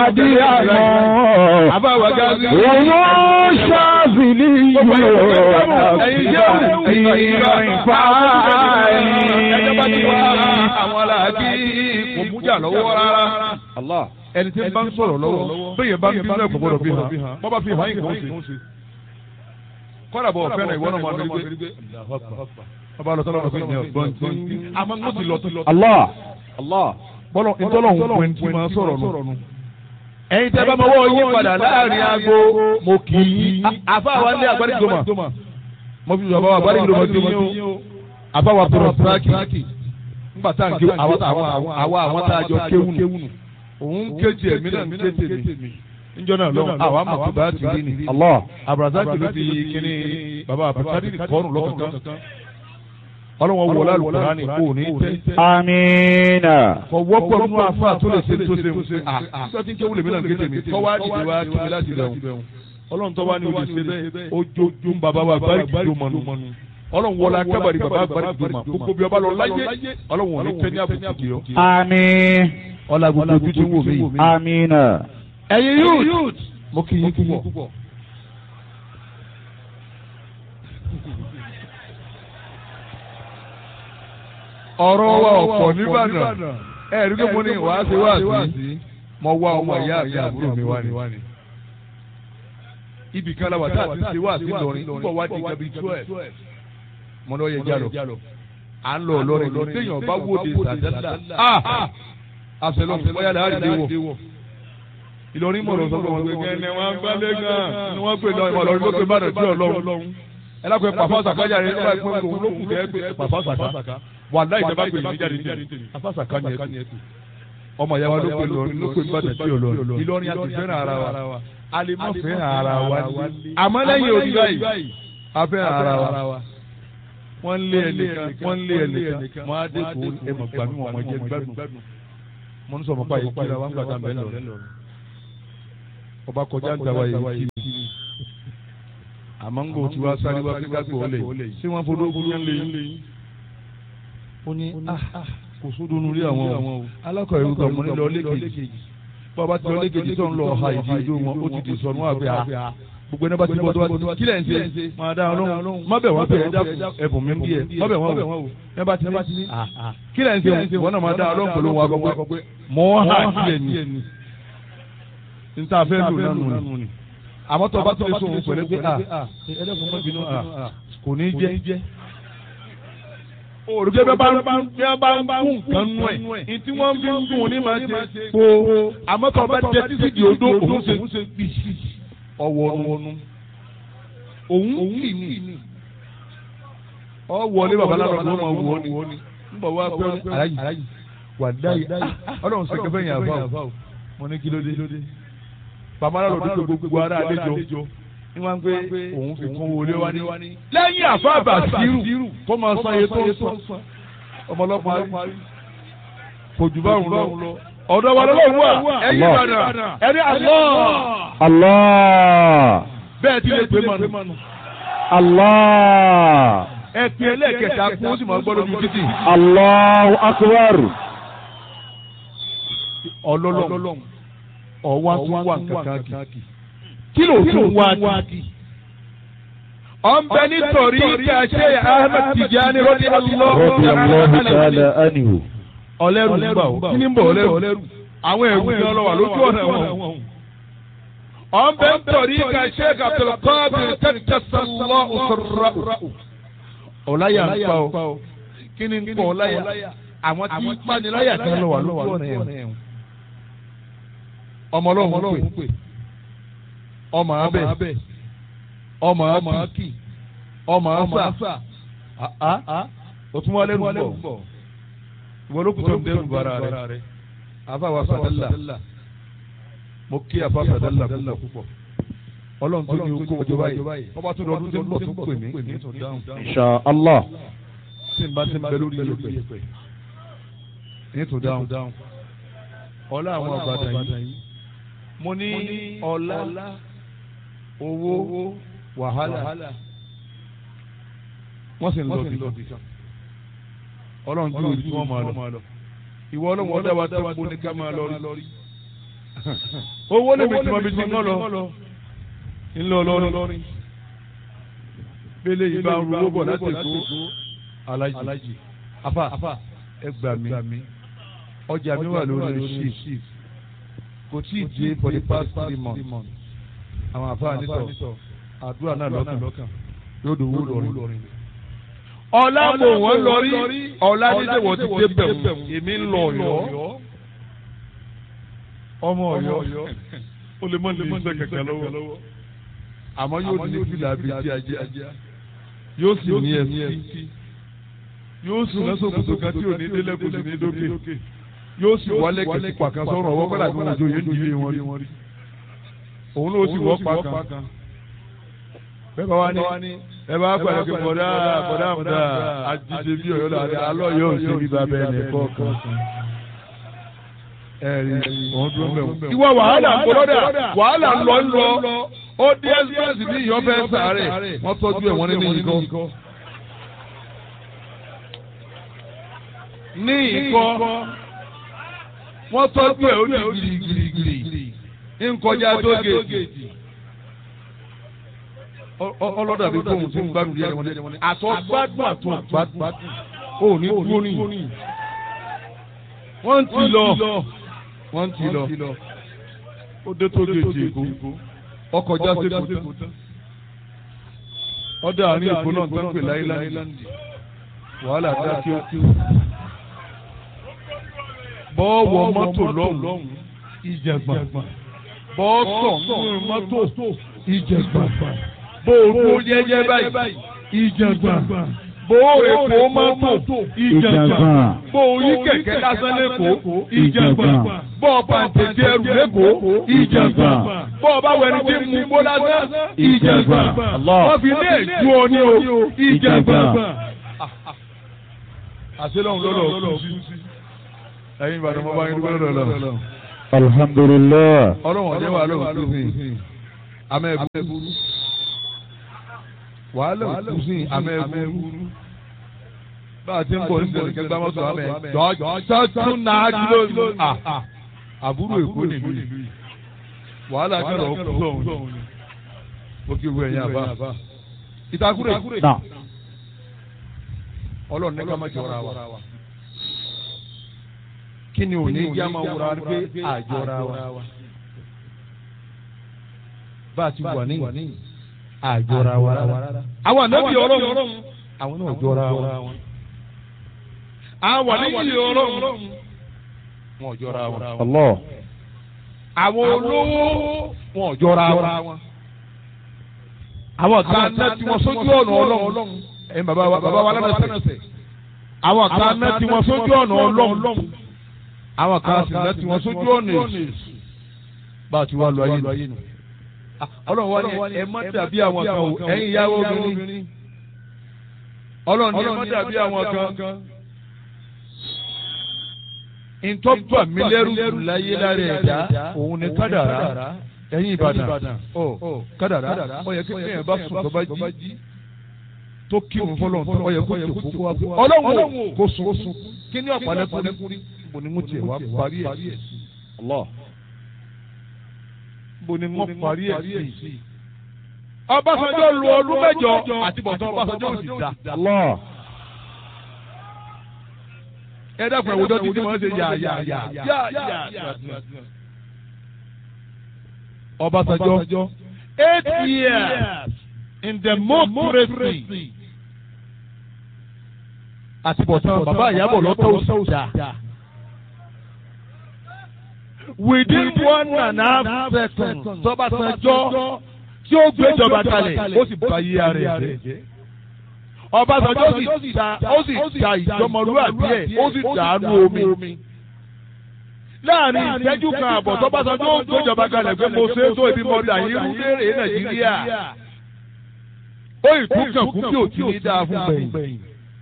àdìyàmọ́. àbáwá gáàsì. Òun ṣàbìlì yóò ẹ̀yin jẹ́ ìrìn fàáyì. ẹjọ́ bá ti wá àwọn aláàbí kò mújà lọ́wọ́ rárá. ẹni tí ń bá ń sọ̀rọ̀ lọ́wọ́ bẹ́ẹ̀ bá ń bí náà kò gbọ́dọ̀ fi hàn bọ́ bá fi hàn yín kò ń ṣe. kọ́dà bọ̀ fẹ́ràn ìwọ náà máa ń rí gbé. ọba lọ sọ́dọ̀ ọ̀gbìn ní ọ̀gbọ́n tí àmọ́ ń ti lọ ti lọ. Allah. bọ́lọ̀ ìtọ́lọ́hún pẹ̀ tí máa sọ̀rọ̀ nù. ẹ̀yin tẹ́ bá mọ wọ́ yín padà láàrin aago mo kì í. àfa wa ní agbárígbòmà mo fi bàbá wa agbárígbòmà ti yín o. àfa wa tọrọ síráàkì nígbà tá à ń ké àwa àwọn tá a jọ kéwù nù. òun kéjì ẹ̀mí náà ń ké tèmi. níjọ́ náà lọ́wọ́ àwa mọ̀ tó bá ti rí ni. Allah. abrazaki ló fi kíní bàbá abrazaki kọ́ọ̀nù lọ́kọ̀ọ̀kan. ọlọ́wọ́n wọlé alùpùpù ní kò ní tẹ́ Amina. kọ wọ́pọ̀ nínú afa tó lè ṣe tó ṣe ń ṣe à nígbà tí ń kéwù lèmi náà ń kéde mi kọ́ wá dìde wá kí mi láti rẹ̀ wọn. ọlọ́run tó wá ní olè ṣe bẹ́ẹ̀ ojojú ń bàbá wa báríkì tó mọ̀nù. ọlọ́run wọlé akábàrí bàbá báríkì tó mọ̀ gbogbo bí ọba lọ láyé ọlọ́run ò ní tẹ́ ní àbùkù kì í. Àmín. ọlá gbogbo ojú tí ń wò mí. Amina. ẹ̀yin youth mo kì í púpọ̀. ọ̀rọ̀ wa ọ̀pọ̀ nìbàdàn ẹ̀rí pé mo ní wàá ṣe wá sí mo wá ọmọ ìyá àti àbúrò mi wá ní. ibì kan la wà tá a ti ṣe wá sí lọrin púpọ̀ wá di gabi twelve mo lọ yẹ jálọ à ń lọ lọrin lọ téèyàn bá wòde sàdálà àṣẹlọ bóyá lè àrídé wọ Ìlọrin mọ̀ lọ sọ pé wọn gbé kẹ́ni wọn gbálẹ̀ gan ni wọ́n pè lọ ìmọ̀ lọ́rin ló pé bàdàn tí ọlọ́run ẹ lápẹ́ pàfọ́ sàkájà rẹ nígbà pé òun ló kù kẹ́ pé pàfọ́ sàká wà láì jẹba pé ìlú jáde tèmi afásàká ni ẹ tù ọmọ ìyá wa ló pè lọrin ló pè bàdàn tí ọlọ́run Ìlọrin àti fẹ́ràn ara wa a lè má fẹ́ràn ara wa ní àmọ́ lẹ́yìn òbí báyìí a fẹ́ràn ara wa wọ́n lé ẹnìkan wọ́n lé ẹnìkan wọ́n á dé kó ẹmọ̀ gbàmí wọn ọmọ jẹ gbádùn mo ń sọ fún báyìí kíra wọn gbàdá bẹ́ẹ̀ lọ ọba kọjá ń tàwa yìí kí ni àmọ́ ń gbò tí wàá sáré wá pé kágbó ọ̀lẹ̀ ṣé wọ́n fọdọ́ ogun yẹn lé yín. ó ní kò sódò nulí àwọn o alákọ̀ọ́ ìlú kan mo ní lọ lékejì bàbá ti lọ lékejì tó ń lọ ọ̀ha ìdí ojú wọn ó ti di sọnù àgbẹ̀ à gbogbo ẹni bá ti bọ́ tó bá ti kí lẹ̀ ń ṣe máa dá wọn lóhùn má bẹ̀ wọ́n bẹ̀ ẹ dákun ẹ̀bùn mi ń bí ẹ má bẹ̀ wọ́n wò ẹ bá ti ní kí lẹ̀ ń ṣe wọn náà máa dá wọn lóhùn pẹ̀lú wọn akọ pé mọ́ hà kílẹ̀ ni níta fẹ́ lò nánu ni àmọ́ tó o bá tó lè sọ òun pẹ̀lú pé ẹlẹ́kùn mọ́ bínú kò ní jẹ́ òrùké bẹ́ẹ̀ bá ń bá ń kú nǹkan nú ẹ̀ ní tí wọ́n fi ń dùn ní máa ṣe po àmọ́ tó o bá jẹ títí di odó òun ṣe gbì ọwọ́nu òun kì ní ọ wọlé babaláwo ló máa wọ ni ń bọ̀ wá pé aláyì wà dáyì ọlọ́run sèké fẹ́ yàn fáwọn mo ní kí ló dé babaláwo ló dé gbogbo ara àlejò ní wọ́n pé òun fi kún wọlé wá ní. lẹ́yìn àfáàbà sírù kó máa san iye tó ń san ọmọlọ́pàá kò jù báwọn lọ ọ̀dọ̀ wa lọ́wọ́ wà ẹ̀yìn ìbàdàn ẹ̀rí àlọ́. Allah. bẹ́ẹ̀ ti lè pè mọ́nu. Allah. ẹ pin ẹlẹ́ẹ̀kẹta kún ó sì máa gbọ́ lójú títì. Allahu akbar. ọlọ́lọ́m ọ̀wá tún wà kankan kì. kí ló tún wá kì. ọ̀nbẹ nítorí kàṣẹ Ahmed Tijani rọ́dí Radiyallahu ta'ala anhu. ọlẹ́rù ń bà ó kí ni ń bọ̀ ọlẹ́rù àwọn ẹ̀rù ni ọlọ́wà lójú ọ̀nà wọn. ọ̀nbẹ nítorí kàṣẹ Abdulkadir kẹ́kẹ́sọ̀lọ́ òṣèrà. ọ̀láyà ń pa ó kí ni ń pọ̀ ọ̀láyà àwọn tí paniláyà kan lọ wà lójú ọ̀nà ẹ̀ ọmọ ọlọ́run pè ọmọ abẹ ọmọ akì ọmọ asa òtún wọn lẹ́nu bọ̀ ìwọ ló kù tó ń dẹ́rù bara rẹ afa wa sadala mo kí afa sadala púpọ̀ ọlọ́run tó ní okó ọjọ́ báyìí ọba tó lọ́dún tó ń bọ̀ tó pè mí ní tó dáhùn Insha Allah. tí n bá ti ń bẹ lórí yẹpẹ ní tó dáhùn ọlá àwọn àgbàdàn yìí mo ní ọlá owó wàhálà wọ́n sì ń lọ bí kan ọlọ́run ju òbí tí wọ́n máa lọ ìwọ ọlọ́run ọdá wa tó kó ní ká máa lọ rí owó lè mi tí mo fi ti ń lọ ńlọ lọrin bẹ́lẹ̀ yìí bá ń ru owó bọ̀ láti kó alájì afa ẹ gbà mí ọjà mi wà lórí shift kò tí ì dé for the past three months àwọn afa nítọ̀ àdúrà náà lọ́kàn yóò dòwó lọrin. ọ̀la mò wọ́n lọrí ọ̀la dídé wọ́n ti dé bẹ̀rù èmi ń lọ ọ̀yọ́ ọmọ ọ̀yọ́ ó lè mọ ní iṣẹ́ kẹ̀kẹ́ lọ́wọ́ àmọ́ yóò ní fìlà bíi ti ajá yóò sì ní ẹsí yóò sì lọ́sọ̀ kòtò kan tí ò ní délẹ̀ kò sì ní dókè yóò sì wálé kìí pàkan sọ̀rọ̀ ọwọ́ pẹ́lá tí wọ́n jọ yẹn nílé wọn rí òun ló sì wọ́ pàkan bẹ́ẹ̀ bá wá ní ẹ bá pàdé pé bọ̀dá bọ̀dá bọ̀dá àjíṣe bí ọ̀yọ́ làdé alọ́ yóò ṣe bí bàbá ẹ̀ nìkan kan ẹ̀rí òun dúró mẹ́wọ̀n. ìwọ wàhálà ń bọ́dà wàhálà ń lọ ń lọ ó dé express ní ìyọ́fẹ́ sàárẹ̀ wọ́n tọ́jú ẹ̀ wọ́n nínú ìkọ́. ní ìkọ́ wọ́n tọ́jú ẹ̀ ó ní girigirigiri ń kọjá tó gèèjì. ọlọ́dà bí fóun ti ń gbádùn díẹ̀ wọn ni àtọ́ gbádùn àtọ́ gbádùn ó ní dúró ní. wọ́n ti lọ wọ́n ti lọ ó dé tó gèèjì èkó ọkọ̀ já sí èkó tán ọdọ àárín èkó náà tó ń pè láìláńdì wàhálà dá kí ó kí ó bọ́ọ̀wọ̀ mọ́tò lọ́hùn ìjẹ̀gbọ̀n bọ́ọ̀sọ̀ nínú mọ́tò ìjẹ̀gbọ̀n bóòrò jẹ́jẹ́ báyìí ìjẹ̀gbọ̀n bóòrò èkó mọ́tò ìjẹ̀gbọ̀n bóòrò kẹ̀kẹ́ lásán lẹ́kọ̀ọ́ ìjẹ̀gbọ̀n bọ́ọ̀ pàǹtẹ̀jẹ̀ ẹrù lẹ́kọ̀ọ́ ìjẹ̀gbọ̀n bọ́ọ̀ bá wẹ̀rù tí mú bó lásán ìjẹ̀gbọ̀n wọ́n fi lé ju ọ ní o ìjẹ̀gbọ̀n. àṣelọ́hún lọ́dọ̀ kú sí ẹ̀yin ìbàdàn mo bá yín dúpẹ́ lọ́dọ̀ lọ. alhamdulilah. ọlọ́run ọ̀jẹ̀ wà lóhùn tó sìn amẹ́bùrú wàhálà òkú sìn amẹ́bùrú bá a ti ń bọ̀ nísìnyí kẹgbẹ́ mọ́tò amẹ́ jọ́jọ́ tún náà kìló àbúrò èkó nílùú yìí wàhálà kẹrọ ọkú sọ̀hún ó kí wú ẹ̀yìn àbá ìtakùrẹ̀ ọlọ́run ní ká má jọra wa kí ni òní yá máa wúra pé àjọra wa bá a ti wà ní àjọra wa rárá. àwọn ànábì ọlọ́run àwọn náà jọra wa. àwọn ànábì ọlọ́run wọn jọra wa. Allah. àwọn olówó wọn jọra wa. àwọn kan náà tí wọ́n sójú ọ̀nà ọlọ́run. ẹ̀ bàbá wa bàbá wa lánàá sẹ̀. àwọn kan náà tí wọ́n sójú ọ̀nà ọlọ́run àwọn kan sì láti wọn sójú ọ̀nà èsì bá a ti wá lọ ayé nù. ọlọ́run wá ní ẹ má dàbí àwọn kan o ẹ̀yin ìyàwó obìnrin. ọlọ́run ní ẹ má dàbí àwọn kan. ìtọ́jú àmì lẹ́rù láyé lára ẹ̀dá òun ni kádàrá ẹ̀yin ìbàdàn ọ kádàrá ó yẹ kí ẹ̀yìn bá sùn tó bá jí tó kí òun fọlọ́n tó ó yẹ kó tó kó wá fún ọlọ́run kó sùn kí ni ọ̀pá lẹ́kùnrin bo ni mo tiẹ̀ wá parí ẹ̀ sí. bo ni mo parí ẹ̀ sí. Ọbásanjọ́ lu ọdún mẹ́jọ àti bọ̀tán Ọbásanjọ́ ò sì dá. ẹ dákun ẹ̀ wòjọ́ títí wọ́n ṣe yà yà yà yà yà. Ọbásanjọ́ eight years in democracy àti bọ̀tán bàbá ìyàbọ̀ lọ́tọ̀ òṣìṣà within one and a half seconds tọ́básanjọ́ tí ó gbéjọba kalẹ̀ ó sì bá yí ara ẹ̀ jẹ́. Ọbásanjọ́ sì ta ó sì ta ìjọmọlúwàbí ẹ̀ ó sì dàánú omi. Láàrin ìṣẹ́jú kan àbọ̀ tọ́básanjọ́ ó gbéjọba kalẹ̀ pé mo ṣe é tó ibi mọ́tà yìí rú léèrè Nàìjíríà. Ó ìtúkàn kú bí òtí ní dáa fún gbẹ̀yìn.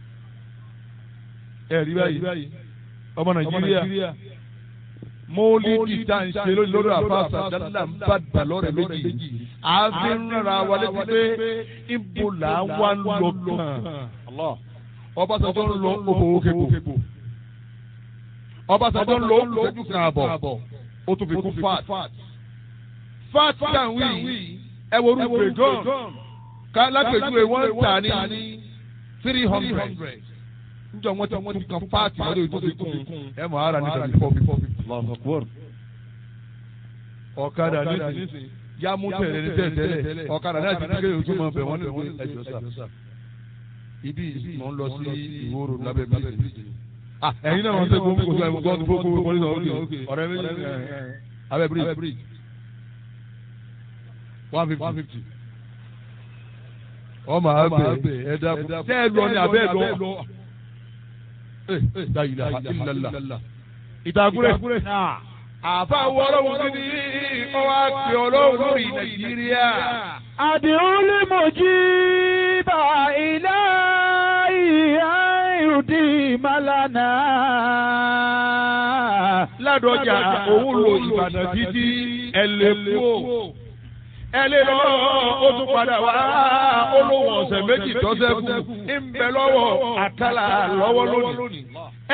Ẹ̀rí báyìí ọmọ Nàìjíríà mọ́lídì tá à ń ṣe lórí àfàṣà dáadáa ń bá dà lọ́rẹ̀ méjì. a fi ń rárá wa létí pé ibo là ń wá ń lọ kàn. Ọbásanjọ́ ń lọ òbò òkèbò. Ọbásanjọ́ ń lọ òkèjú kan àbọ̀. ó tún fi kún fat fat tàwí ẹ wo orú gbẹ̀gàn ká lápẹ̀júwe wọ́n ń tà ní three hundred njọ wọn ti wọn ti kan paati lórí ojú ti kún ẹ mọ ara nígbà tí fọbi fọbi. ọ̀kadà nísìnyí yá mú tẹ̀lé ní tẹ̀tẹ̀lẹ̀ ọ̀kadà náà ti kékeré ojú mọ̀ bẹ̀ wọ́n ní ìwé ẹ̀jọ̀ sà. ibi mọ̀ ń lọ sí ìwòrò lábẹ́ bíríjì. ẹ̀yin náà wọ́n tẹ́ gbogbo gbogbo ẹ̀mú gbọ́dọ̀ gbogbo gbogbo ní ọ̀rẹ́ ọ̀rẹ́ méjì abẹ́ bíríjì one fifty ọmọ abẹ ẹ̀dá tẹ́ ẹ lọ ní abẹ́ ẹ lọ la ilaha illallah. ìtàkùrẹ́. àfa wọ́ọ́rọ́wọ́ kí ni ọwọ́ àti ọlọ́run lórí nàìjíríà. àdìrún lè mọ̀ jí bá ilé ìhà ìrùdí màlánà. ládọjà òun lo ìbàdàn títí ẹlẹ́kùn ẹ lè lọ ó tún padà wá olówó ọ̀sẹ̀ méjì tọ́sẹ̀ kù ń bẹ lọ́wọ́ àkàlà lọ́wọ́ lónìí.